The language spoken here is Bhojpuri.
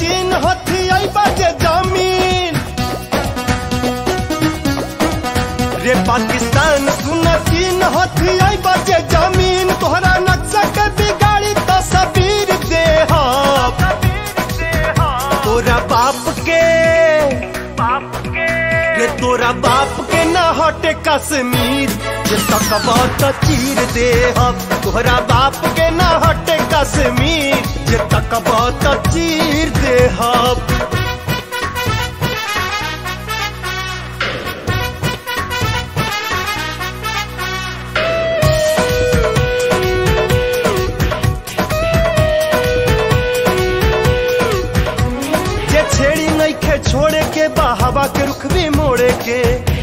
चीन हथी आई बाजे जमीन रे पाकिस्तान सुन चीन हथी आई बाजे जमीन तोहरा नक्शा के बिगाड़ी तस्वीर दे तोरा बाप के रे तोरा बाप के ना हटे कश्मीर जे तकबा त चीर दे हम तोहरा बाप के ना हटे कश्मीर जे तकबा त चीर दे हम जे छेड़ी नइखे छोड़े के बा हवा के रुख भी मोड़े के